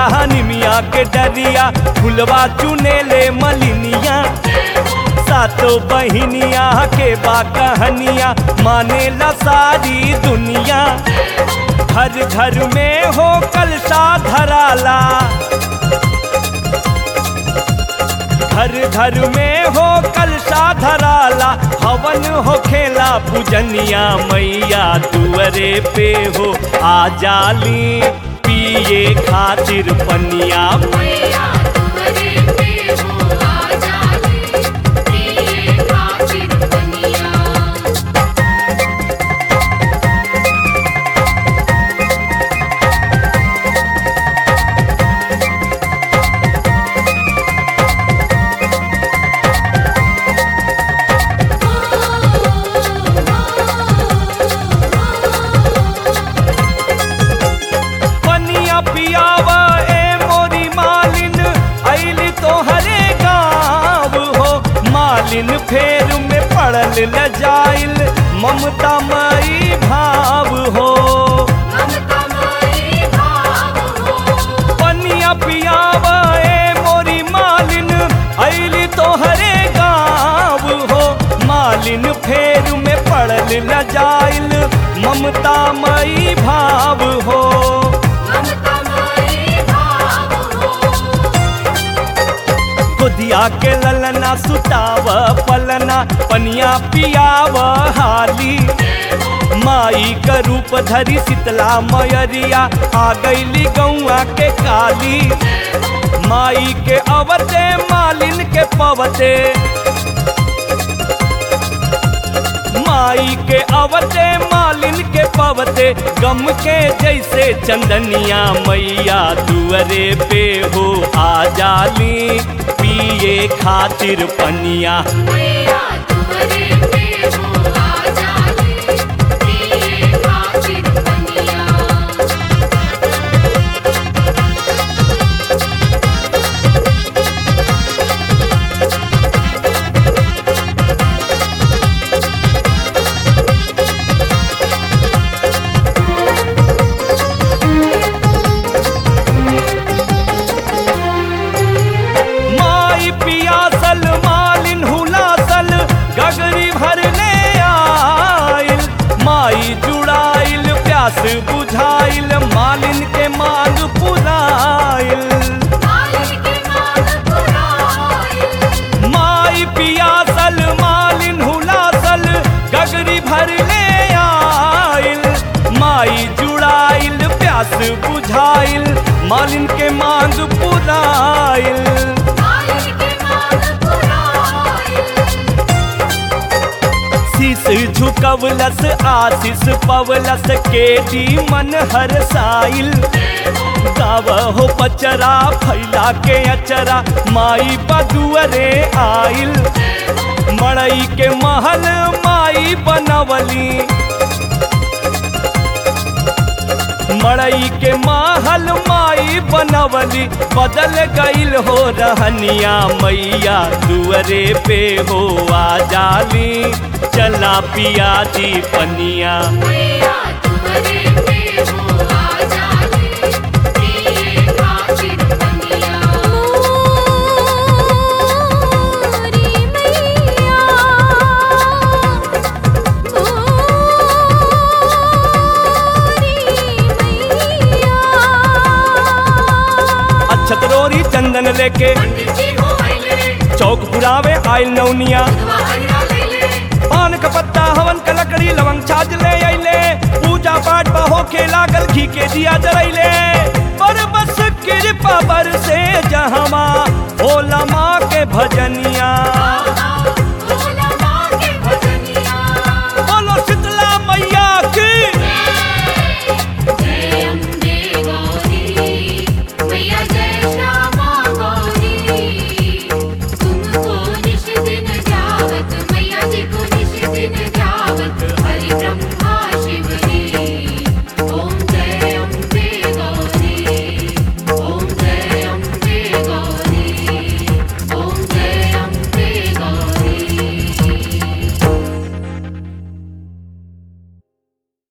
निमिया के डरिया फुलवा चुने ले मलिनिया सातो बहिनिया के बा कहनिया माने ला सारी दुनिया घर घर में हो कलशा धराला घर घर में हो कलशा धराला हवन हो खेला पूजनिया मैया दुअरे पे हो आ जाली पिए खातिर पनिया मैया तुमरे पे हो आ जाली पिए खातिर पनिया पनिया पियावा ए मोरी मालिन ऐली तो हरे गाँव हो मालिन फेर में पड़ल ल जाइल ममता मई भाव हो ममता माई भाव हो पनिया पियावा ए मोरी मालिन ऐली तो हरे गाँव हो मालिन फेर में पड़ल न जाइल ममता मई भाव हो ममता माई भाव हो खुदिया के ललना सुताव पलना पनिया पियाव हाली माई का रूप धरी शीतला मयरिया आ गईली गौआ के काली माई के अवते मालिन के पवते माई के अवते मालिन के पवते गम के जैसे चंदनिया मैया दुअरे पे हो आ जाली पिए खातिर पनिया मैया तुमरे पे हो आ जाली पिए खातिर पनिया माई पियासल मालिन हुलासल गगरी भरने आइल माई जुड़ाइल प्यास बुझाइल मालिन के मांग पुराइल मालिन के मान पुराइल माई पियासल मालिन हुलासल गगरी भरले आइल माई जुड़ाइल प्यास बुझाइल मालिन के मांग पुराइल मालिन के मान पुराइल शीस झुकवलस आशीष पवलस के डी मन हर साइल गाव हो पचरा फैला के अचरा माई बदुअरे आइल मड़ई के महल माई बनवली मड़ई के महल माई बनवली बदल गईल हो रहनिया मैया दुअरे पे हो आ जाली चला पिया जी पनिया मैया तुमरे पे हो आ जाली पिए खातिर पनिया मोरी मैया मोरी मैया अच्छत रोरी चंदन लेके पंडित जी हो आइले चौक पुरावे आइल नौनिया दुआरिया लैले पान का पत्ता हवन का लकड़ी लवंग छाज ले अइले पूजा पाठ बहो के लागल घी के दिया जरैले पर बस कृपा बर से जहमा भोला माँ के भजनिया